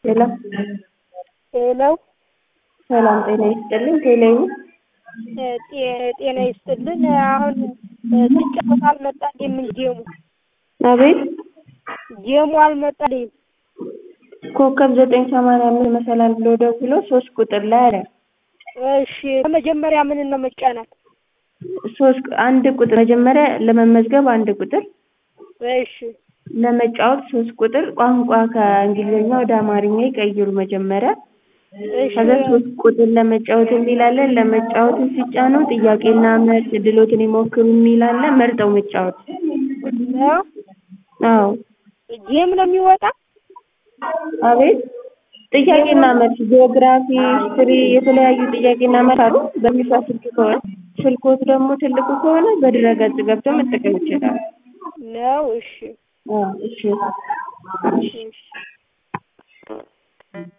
ሄሎ ሄሎ ሰላም ጤና ይስጥልኝ። ቴሌው ጤና ይስጥልን። አሁን ስጫወት አልመጣልኝም። ጌሙ አቤት ጌሙ አልመጣልኝም። ኮከብ ዘጠኝ ሰማንያ አምስት መሰላል ብሎ ደውሎ ሶስት ቁጥር ላይ አለ። እሺ በመጀመሪያ ምን ነው መጫናት? ሶስት አንድ ቁጥር መጀመሪያ ለመመዝገብ አንድ ቁጥር እሺ ለመጫወት ሶስት ቁጥር ቋንቋ ከእንግሊዝኛ ወደ አማርኛ ይቀይሩ መጀመሪያ እሺ ከዛ ሶስት ቁጥር ለመጫወት የሚላለን ለመጫወትን ሲጫኑ ጥያቄና መልስ ድሎትን ይሞክሩ የሚላለን መርጠው መጫወት ነው አዎ ጌም ነው የሚወጣ አቤት ጥያቄና መልስ ጂኦግራፊ ሂስትሪ የተለያዩ ጥያቄና መልስ አሉ በሚሻ ስልክ ከሆነ ስልኮት ደግሞ ትልቁ ከሆነ በድረገጽ ገብተው መጠቀም ይችላሉ ነው እሺ አዎ እሺ እሺ